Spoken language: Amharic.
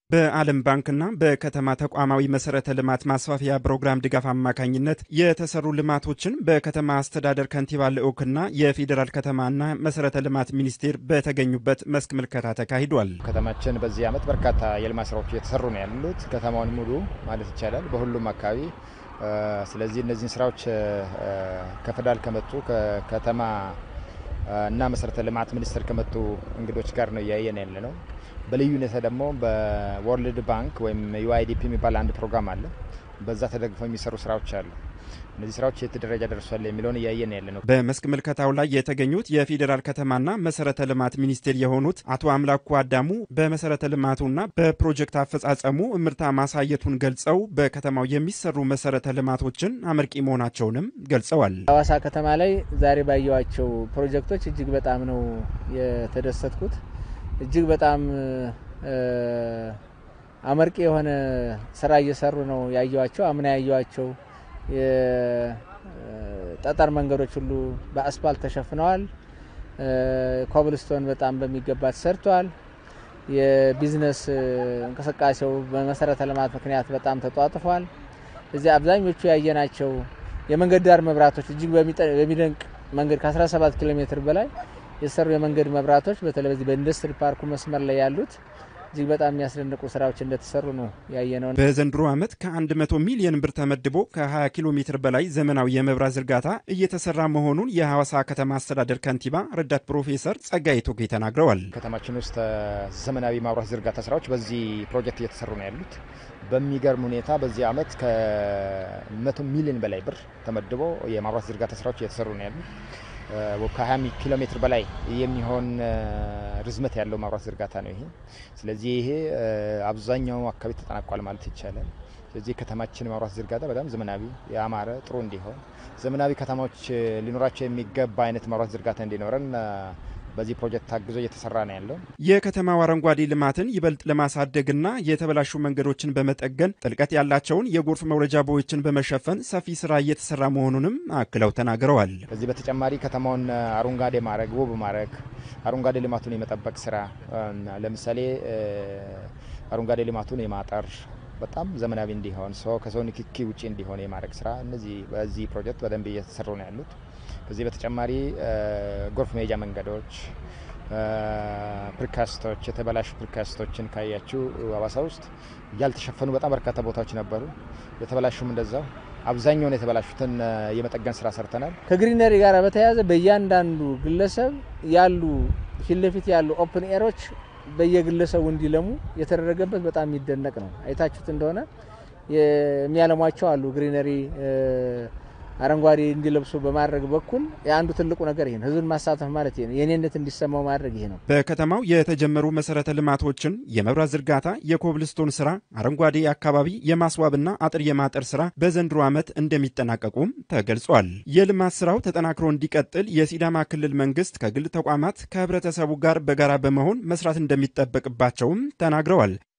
በዓለም ባንክና በከተማ ተቋማዊ መሰረተ ልማት ማስፋፊያ ፕሮግራም ድጋፍ አማካኝነት የተሰሩ ልማቶችን በከተማ አስተዳደር ከንቲባ ልዑክና የፌዴራል ከተማና መሰረተ ልማት ሚኒስቴር በተገኙበት መስክ ምልከታ ተካሂዷል። ከተማችን በዚህ ዓመት በርካታ የልማት ስራዎች እየተሰሩ ነው ያሉት ከተማውን ሙሉ ማለት ይቻላል በሁሉም አካባቢ። ስለዚህ እነዚህን ስራዎች ከፌዴራል ከመጡ ከከተማ እና መሰረተ ልማት ሚኒስቴር ከመጡ እንግዶች ጋር ነው እያየን ያለ ነው። በልዩ ሁኔታ ደግሞ በወርልድ ባንክ ወይም ዩአይዲፒ የሚባል አንድ ፕሮግራም አለ። በዛ ተደግፈው የሚሰሩ ስራዎች አሉ። እነዚህ ስራዎች የት ደረጃ ደርሷል የሚለውን እያየን ያለ ነው። በመስክ ምልከታው ላይ የተገኙት የፌዴራል ከተማና መሰረተ ልማት ሚኒስቴር የሆኑት አቶ አምላኩ አዳሙ በመሰረተ ልማቱና በፕሮጀክት አፈጻጸሙ እምርታ ማሳየቱን ገልጸው በከተማው የሚሰሩ መሰረተ ልማቶችን አመርቂ መሆናቸውንም ገልጸዋል። ሀዋሳ ከተማ ላይ ዛሬ ባየዋቸው ፕሮጀክቶች እጅግ በጣም ነው የተደሰትኩት። እጅግ በጣም አመርቂ የሆነ ስራ እየሰሩ ነው ያየዋቸው። አምና ያየዋቸው የጠጠር መንገዶች ሁሉ በአስፓልት ተሸፍነዋል። ኮብልስቶን በጣም በሚገባ ተሰርቷል። የቢዝነስ እንቅስቃሴው በመሰረተ ልማት ምክንያት በጣም ተጧጥፏል። እዚህ አብዛኞቹ ያየናቸው የመንገድ ዳር መብራቶች እጅግ በሚደንቅ መንገድ ከ17 ኪሎ ሜትር በላይ የሰሩ የመንገድ መብራቶች በተለይ በዚህ በኢንዱስትሪ ፓርኩ መስመር ላይ ያሉት እጅግ በጣም የሚያስደንቁ ስራዎች እንደተሰሩ ነው ያየነው። በዘንድሮ ዓመት ከ100 ሚሊዮን ብር ተመድቦ ከ20 ኪሎ ሜትር በላይ ዘመናዊ የመብራት ዝርጋታ እየተሰራ መሆኑን የሐዋሳ ከተማ አስተዳደር ከንቲባ ረዳት ፕሮፌሰር ጸጋዬ ቶጌ ተናግረዋል። ከተማችን ውስጥ ዘመናዊ ማብራት ዝርጋታ ስራዎች በዚህ ፕሮጀክት እየተሰሩ ነው ያሉት። በሚገርም ሁኔታ በዚህ ዓመት ከ100 ሚሊዮን በላይ ብር ተመድቦ የማብራት ዝርጋታ ስራዎች እየተሰሩ ነው ያሉት። ከ20 ኪሎ ሜትር በላይ የሚሆን ርዝመት ያለው ማብራት ዝርጋታ ነው ይሄ። ስለዚህ ይሄ አብዛኛው አካባቢ ተጠናቋል ማለት ይቻላል። ስለዚህ ከተማችን ማብራት ዝርጋታ በጣም ዘመናዊ፣ ያማረ፣ ጥሩ እንዲሆን ዘመናዊ ከተማዎች ሊኖራቸው የሚገባ አይነት ማብራት ዝርጋታ እንዲኖረን በዚህ ፕሮጀክት ታግዞ እየተሰራ ነው ያለው። የከተማው አረንጓዴ ልማትን ይበልጥ ለማሳደግና የተበላሹ መንገዶችን በመጠገን ጥልቀት ያላቸውን የጎርፍ መውረጃ ቦዮችን በመሸፈን ሰፊ ስራ እየተሰራ መሆኑንም አክለው ተናግረዋል። ከዚህ በተጨማሪ ከተማውን አረንጓዴ ማድረግ፣ ውብ ማድረግ፣ አረንጓዴ ልማቱን የመጠበቅ ስራ ለምሳሌ አረንጓዴ ልማቱን የማጠር በጣም ዘመናዊ እንዲሆን ሰው ከሰው ንክኪ ውጭ እንዲሆን የማድረግ ስራ እነዚህ በዚህ ፕሮጀክት በደንብ እየተሰሩ ነው ያሉት። ከዚህ በተጨማሪ ጎርፍ መሄጃ መንገዶች፣ ፕሪካስቶች፣ የተበላሹ ፕሪካስቶችን ካያችሁ ሀዋሳ ውስጥ ያልተሸፈኑ በጣም በርካታ ቦታዎች ነበሩ። የተበላሹም እንደዛው አብዛኛውን የተበላሹትን የመጠገን ስራ ሰርተናል። ከግሪነሪ ጋር በተያያዘ በእያንዳንዱ ግለሰብ ያሉ ፊት ለፊት ያሉ ኦፕን ኤሮች በየግለሰቡ እንዲለሙ የተደረገበት በጣም የሚደነቅ ነው። አይታችሁት እንደሆነ የሚያለሟቸው አሉ ግሪነሪ አረንጓዴ እንዲለብሱ በማድረግ በኩል የአንዱ ትልቁ ነገር ይሄ ነው። ህዝብን ማሳተፍ ማለት ይሄ ነው። የኔነት እንዲሰማው ማድረግ ይሄ ነው። በከተማው የተጀመሩ መሰረተ ልማቶችን የመብራት ዝርጋታ፣ የኮብልስቶን ስራ፣ አረንጓዴ አካባቢ የማስዋብና አጥር የማጠር ስራ በዘንድሮ ዓመት እንደሚጠናቀቁም ተገልጿል። የልማት ስራው ተጠናክሮ እንዲቀጥል የሲዳማ ክልል መንግስት ከግል ተቋማት ከህብረተሰቡ ጋር በጋራ በመሆን መስራት እንደሚጠበቅባቸውም ተናግረዋል።